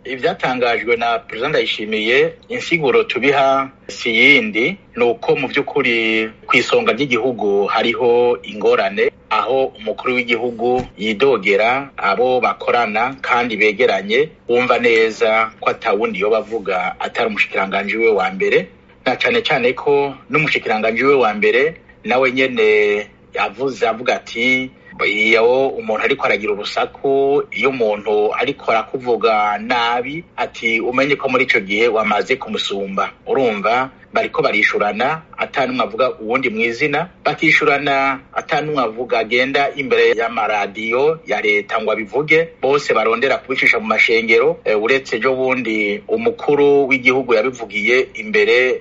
ivyatangajwe na perezida ndayishimiye insiguro tubiha si yindi ni uko mu vy'ukuri kw'isonga ry'igihugu hariho ingorane aho umukuru w'igihugu yidogera abo bakorana kandi begeranye wumva neza ko atawundi yoba avuga atari umushikiranganji we wa mbere na cane cane ko n'umushikiranganji we wa mbere nawe nyene yavuze avuga ati iyo umuntu ariko aragira urusaku iyo umuntu ariko arakuvuga nabi ati umenye ko muri ico gihe wamaze kumusumba urumva bariko barishurana ata numwe avuga uwundi mw'izina bakishurana ata numwe avuga agenda imbere y'amaradiyo ya leta ngo abivuge bose barondera kubicisha mu mashengero e, uretse ejo bundi umukuru w'igihugu yabivugiye imbere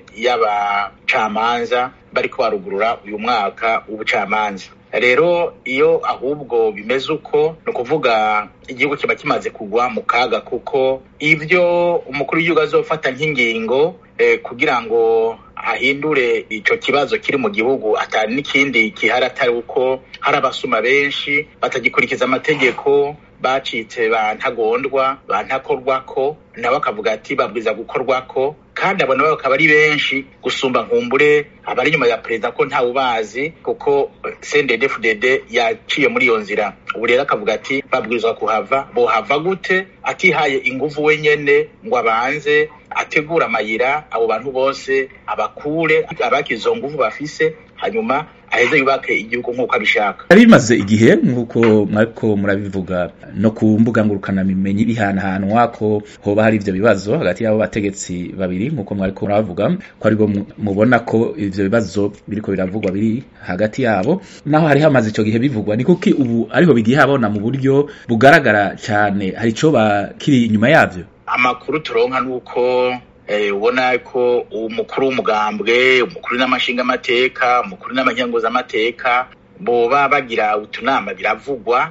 y'abacamanza bariko barugurura uyu mwaka w'ubucamanza rero iyo ahubwo bimeze uko ni ukuvuga igihugu kiba kimaze kugwa mu kaga kuko ivyo umukuru w'igihugu azofata nk'ingingo eh, kugira ngo ahindure ico kibazo kiri mu gihugu atari n'ikindi kihari atari uko hari abasuma benshi batagikurikiza amategeko bacitse bantagondwa bantakorwako nabo akavuga ati babwiza gukorwako kandi abo nabo bakaba ari benshi gusumba nkumbure abari inyuma ya perezida ko ntawe ubazi kuko CNDD-FDD yaciye muri iyo nzira ubu rero akavuga ati babwirizwa kuhava bohava gute atihaye inguvu wenyene ngo abanze ategura amayira abo bantu bose abakure abakize izo nguvu bafise hanyuma aheze yubake igihugu nk'uko abishaka yari bimaze igihe nk'uko mwariko murabivuga no ku mbuga ngurukanabimenyi bihanahanwa ko hoba hari ivyo bibazo hagati y'abo bategetsi babiri nk'uko mwariko murabavuga ko aribwo mubona ko ivyo bibazo biriko biravugwa biri hagati yabo naho hari hamaze ico gihe bivugwa ni kuki ubu ariho bigiye habona mu buryo bugaragara cane hari ico kiri inyuma yavyo amakuru turonka nuko ubona ko umukuru w'umugambwe umukuru n'amashinga amateka umukuru n'amanyanguzamateka boba bagira utunama biravugwa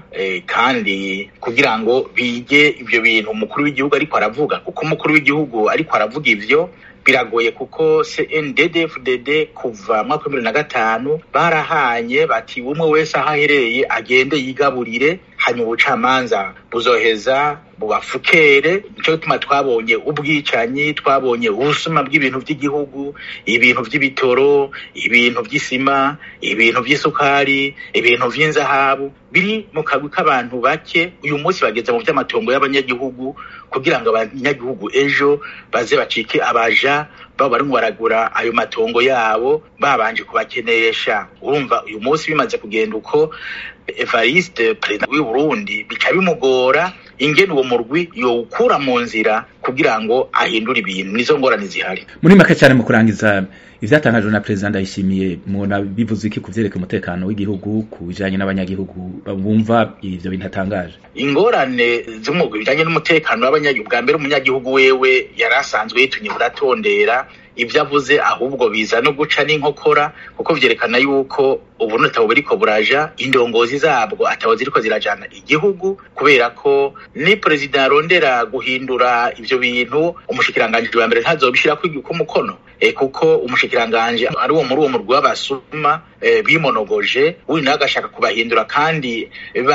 kandi kugira ngo bige ibyo bintu umukuru w'igihugu ariko aravuga kuko umukuru w'igihugu ariko aravuga ivyo biragoye kuko CNDD-FDD kuva mwaka bibiri na gatanu barahanye bati umwe wese aho ahereye agende yigaburire hanyuma ubucamanza buzoheza bubafukere nico gituma twabonye ubwicanyi twabonye ubusuma bw'ibintu by'igihugu ibintu by'ibitoro ibintu by'isima ibintu by'isukari ibintu vy'inzahabu biri mu kagwi k'abantu bake uyu munsi bageze mu vy'amatongo y'abanyagihugu kugira ngo abanyagihugu ejo baze bacike abaja babo barimo baragura ayo matongo yabo babanje kubakenesha urumva uyu munsi bimaze kugenda uko Evariste perezida w'u Burundi bica bimugora ingene uwo murwi yowukura mu nzira kugira ngo ahindure ibintu nizo ngorane zihari muri make cyane mu kurangiza ivyatangajwe na perezida ndayishimiye mubona bivuze iki kuvyereka umutekano w'igihugu ku bijanye n'abanyagihugu bumva ivyo bintu atangaje ingorane z'umugwi bijanye n'umutekano w'abanyagihugu bwa mbere umunyagihugu wewe yari asanzwe yitunye buratondera ibyo avuze ahubwo biza no guca n'inkokora kuko vyerekana yuko ubu nutabo buriko buraja indongozi zabwo atabo ziriko zirajana igihugu kubera ko ni perezida yarondera guhindura ivyo bintu umushikiranganji wa mbere ntazobishirako umukono e, kuko umushikiranganji ari uwo muri uwo murwi w'abasuma e, bimonogoje uyu nawe agashaka kubahindura kandi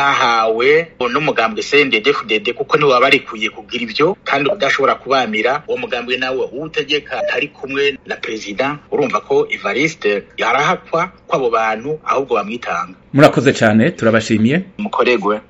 bahawe n'umugambwe CNDD-FDD kuko niwe wabarikuye kugira ivyo kandi udashobora kubamira uwo mugambwe nawe uwutegeka ntari kumwe na perezida urumva ko Evariste yarahakwa kw'abo bantu ahubwo bamwitanga murakoze cyane turabashimiye mukoregwe